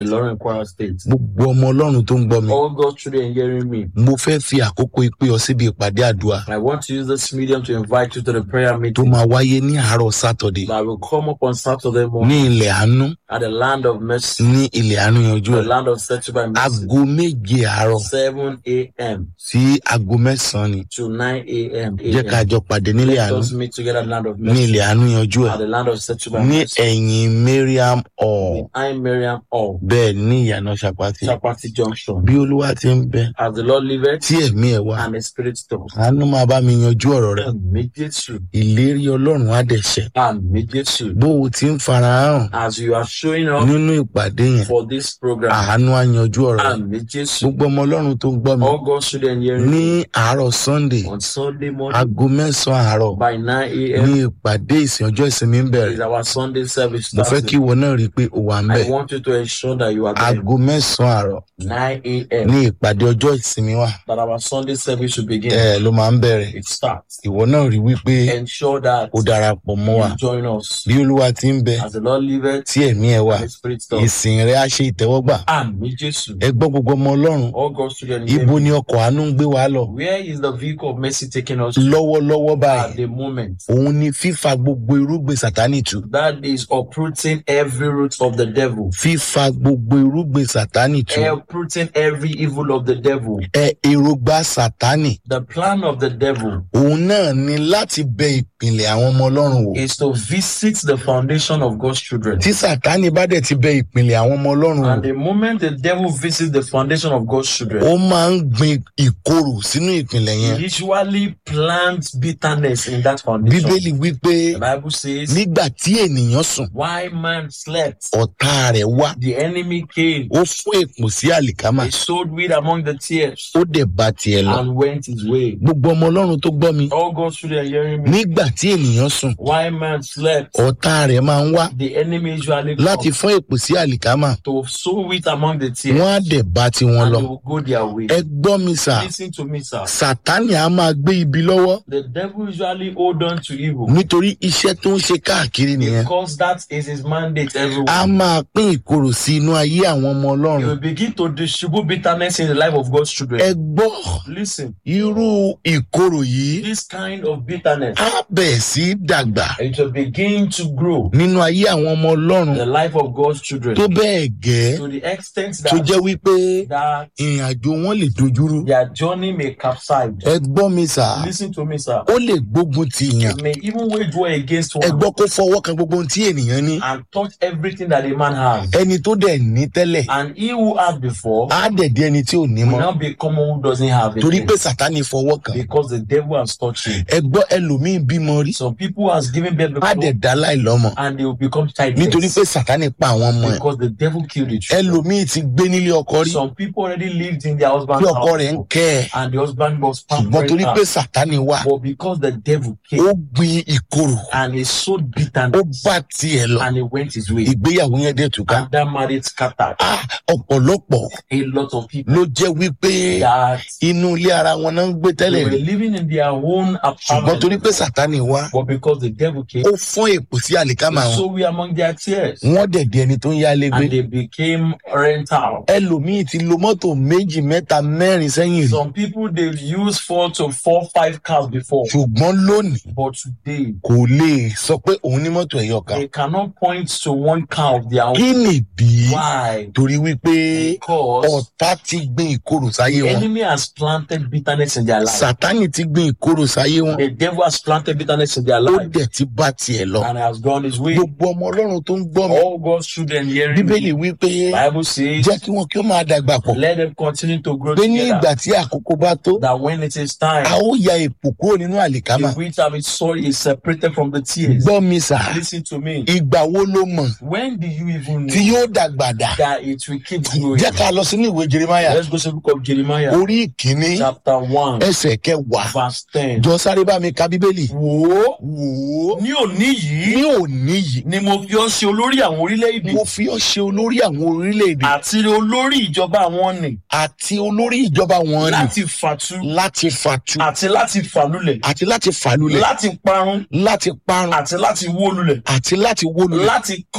Ìlọrin Kwara State. gbogbo ọmọ ọlọ́run tó ń gbọ́ mi All God's children hearing me. mo fẹ́ fi àkókò ìpè ọ síbi ìpàdé àdúrà I want to use this medium to invite you to the prayer tó meeting máa wáyé ní àárọ̀ sátọ̀dé that will come up on Saturday ní morning ilẹ̀ àánú at the land of mercy, ní ilẹ̀ àánú yanjú the ẹ̀ land of settled by mercy, aago méje àárọ̀ 7 a.m. sí aago mẹ́sàn-án ni to 9 a.m. jẹ́ ká jọ pàdé nílẹ̀ Let àánú us meet together at the land of ní mercy, ilẹ̀ àánú yanjú ẹ̀ at the land of settled by ní mercy. ẹ̀yìn mariam hall I'm Miriam All, bẹ́ẹ̀ ní ìyànà ṣàpàtì Chapati Junction. bí olúwa ti ń bẹ As the Lord liveth tí ẹ̀mí ẹ̀ wá and the Spirit talks. àánú máa bá mi yanjú ọ̀rọ̀ rẹ̀ Àmì Jésù. ìlérí ọlọ́run á dẹ̀ ṣẹ Àmì Jésù. bó o ti ń farahàn As you are showing up nínú ìpàdé yẹn for this program. àánú á yanjú ọ̀rọ̀ rẹ̀ Àmì Jésù. gbogbo ọmọ ọlọ́run tó ń gbọ́ mi All God's children hearing ní àárọ̀ sunday on Sunday morning aago mẹ́sàn-án àárọ̀ by 9 ní a.m. ìpàdé ìsìn ọjọ́ ìsinmi ń is bẹ̀rẹ̀ our Sunday service. mo fẹ́ kí starting. ìwọ náà rí i pé o wà ń bẹ̀ I want you to ensure that you are there. aago mẹ́sàn-án àárọ̀ 9 a.m. ní ìpàdé ọjọ́ ìsinmi wà that our Sunday service will begin. ẹ ló máa ń bẹ̀rẹ̀ It starts. ìwọ náà rí wípé Ensure that o darapọ̀ mọ́ wa you join us. bí olúwa ti ń bẹ As the Lord liveth tí ẹ̀mí ẹ̀ wà and the Spirit talks. ìsìn rẹ̀ á ṣe ìtẹ́wọ́gbà Àmì Jésù. ẹ gbọ́ gbogbo ọmọ ọlọ́run All God's children hear ibo me. ni ọkọ̀ àánú ń gbé wa lọ Where is the vehicle of mercy taking us to lọ́wọ́lọ́wọ́ at báyìí the moment? òun ni fífa gbogbo irúgbìn sátánì tù That is uprooting every root of the devil. fífa gbogbo irúgbìn sátánì tù Uprooting every evil of the devil. ẹ èrògbà sátánì The plan of the devil òun náà ni láti bẹ ìpìlẹ̀ àwọn ọmọ ọlọ́run wò is to visit the foundation of God's children. tí sátánì bá dẹ̀ ti bẹ ìpìlẹ̀ àwọn ọmọ ọlọ́run wò And the moment the devil visits the foundation of God's children, ó máa ń gbin ìkorò sínú ìpìlẹ̀ he yẹn usually plants bitterness in that foundation. bíbélì wípé The Bible says, nígbà tí ènìyàn sùn Why man slept, ọ̀tá rẹ̀ wá the enemy came, ó fún èpò sí àlìkámà he sowed weed among the tears, ó dẹ̀ bá tiẹ̀ lọ and went his way. gbogbo ọmọ ọlọ́run tó gbọ́ mi All God's children hearing me. nígbà tí ènìyàn sùn Why man slept, ọ̀tá rẹ̀ máa ń wá the enemy usually láti comes fún èpò sí àlìkámà to sow wheat among the tears, wọ́n á dẹ̀ bá tiwọn and lọ they will go their way. ẹ gbọ́ mi sà Listen to me, sir. sátánì á máa gbé ibi lọ́wọ́ The devil usually hold on to evil nítorí iṣẹ́ tó ń ṣe káàkiri nìyẹn because that is his mandate á everywhere. máa pín ìkorò sí inú ayé àwọn ọmọ He ọlọ́run will begin to distribute bitterness in the life of God's ẹ children. gbọ́ Listen, irú ìkorò yìí this kind of bitterness, á bẹ̀ sí dàgbà it will begin to grow nínú ayé àwọn ọmọ ọlọ́run the life of God's children tó bẹ́ẹ̀ gẹ́ to the extent tó that, jẹ́ wípé that ìrìn àjò wọn lè dojúrú their journey may capsize. ẹ gbọ́ mi sà Listen to me, sir. ó lè gbógun ti yàn It may even wage war against ẹ one gbọ́ kó fọwọ́ kan gbogbo ohun tí ènìyàn ní and touch everything that a man has. ẹni tó dẹ̀ ní tẹ́lẹ̀ And he who had before á dẹ̀ di ẹni tí ò ní will mọ́ now become one who doesn't have it. torí pé sátánì fọwọ́ kan because the devil has touched him. ẹ gbọ́ ẹlòmíín bímọ rí Some people has given birth á dẹ̀ before dá láìlọ́mọ and they will become nítorí childless pé sátánì pa àwọn ọmọ ẹ̀ because the devil killed the children. ẹlòmíín ti gbé nílé ọkọ rí Some people already lived in their husband's bí ọkọ rẹ̀ ń house kẹ́ ẹ̀ and the husband was ṣùgbọ́n pampering torí pé her. sátánì wà But because the devil ó came gbin ìkorò and he sowed ó bitterness bá tiẹ̀ lọ and he went his way ìgbéyàwó yẹn dẹ̀ túká and that marriage scattered. Ah, ọ̀pọ̀lọpọ̀ A lot of people ló jẹ́ wípé that inú ilé ara wọn náà ń gbé they tẹ́lẹ̀ were rí living in their own ṣùgbọ́n torí apartment pé sátánì wá but because the devil came ó fún èpò sí àlìkámà wọn so we among their tears wọ́n dẹ̀ di ẹni tó ń yálé gbé and they became rental. ẹlòmíì ti lo mọ́tò méjì mẹ́ta mẹ́rin sẹ́yìn rí Some people they've used four to four, five cars before, ṣùgbọ́n lónìí but today kò lè sọ pé òun ní mọ́tò ẹ̀yọ kan they cannot point to one car of their kí own. nìdí Why? torí wípé Because ọ̀tá ti gbin ìkorò sáyé the wọn enemy has planted bitterness in their life. sátánì ti gbin ìkorò sáyé wọn The devil has planted bitterness in their ó life dẹ̀ ti bá tiẹ̀ lọ and has gone his way. gbogbo ọmọ ọlọ́run tó ń gbọ́ mi All God's children hearing bíbélì me. wípé Bible says, jẹ́ kí wọn kí ó máa dàgbà pọ̀ let them continue to grow pé ní together. ìgbà tí àkókò bá tó That when it is time, a ó ya èpò kúrò nínú àlìkámà the wheat of its soil is separated from the tears. gbọ́ mi sà Listen to me. ìgbà wo ló mọ̀ When do you even tí know yóò dàgbà dà that it will keep growing? jẹ́ ká lọ sínú ìwé jeremaya Let's go to the book of Jeremiah, orí ìkíní chapter 1, ẹsẹ̀ kẹwàá verse 10. jọ sáré bá mi ka bíbélì Wò ó, wò ó ní òní yìí ní òní yìí ni mo fi ọ́ ṣe olórí àwọn orílẹ̀-èdè mo fi ọ́ ṣe olórí àwọn orílẹ̀-èdè àti olórí ìjọba àwọn nì àti olórí ìjọba wọn ni láti fàtu láti fàtu àti láti fàlulẹ̀ àti láti fàlulẹ̀ láti parun láti parun àti láti wó lulẹ̀ àti láti wólulẹ̀ láti kọ́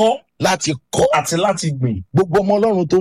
láti kọ́ àti láti gbìn gbogbo ọmọ ọlọ́run tó